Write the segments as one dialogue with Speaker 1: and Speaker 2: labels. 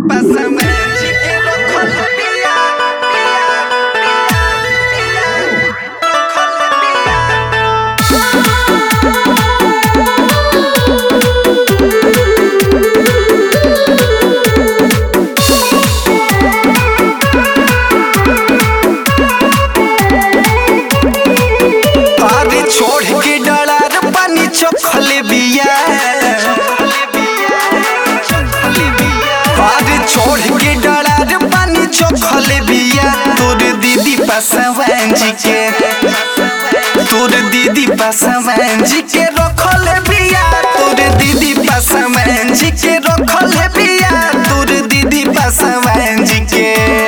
Speaker 1: Pásame el chiquero con la mía, mía, mía, mía, con la mía.
Speaker 2: पारी छोड़ के डरार पानी चोखल बिया पारी छोड़ के डरार पानी चोखल बिया तोर दीदी पासवान जी के तोर दीदी पासवान जी के रखल बिया तोर दीदी पासवान जी के रखल बिया तोर दीदी पासवान जी के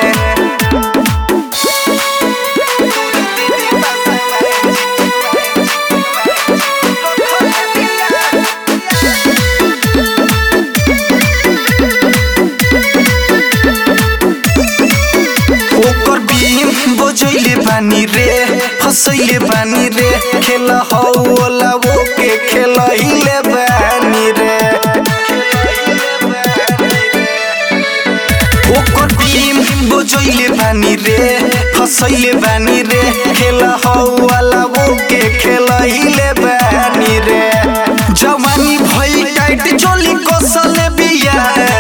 Speaker 2: ओकर बीम बजैले बानी रे हंसैले बानी रे खेल हौला वो के खेलैले बानी रे ओकर बीम बजैले बानी रे हंसैले बानी रे खेल हौला वो के खेलैले बानी रे जवानी भई टाइट चोली कसल बिया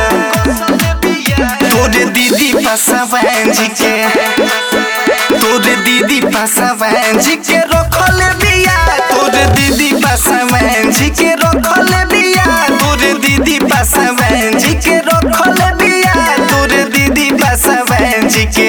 Speaker 2: तोरे दीदी पासवान जी के तोरे दीदी पासवान जी के रखल बिया तोरे दीदी पासवान जी के रखल बिया तोरे दीदी पासवान जी के रखल बिया तोरे दीदी पासवान जी के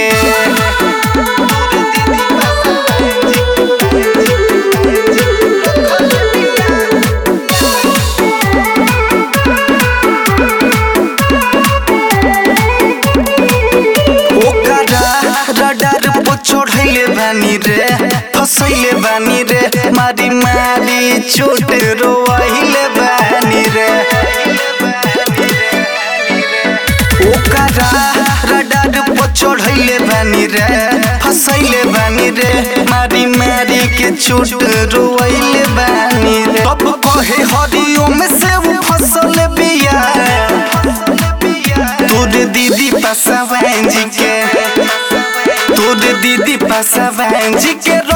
Speaker 2: ओकरा रडार पो चढ़ैले बानी रे फसैले बानी रे मारी मारी चोट रोइले बानी रे ओकरा रडार पो चढ़ैले बानी रे फसैले बानी रे मारी मारी के चोट रोइले बानी रे अब कहे हरिओम से वो फसल बिया तोर दीदी पासवान जी के तोर दीदी पासवान जी के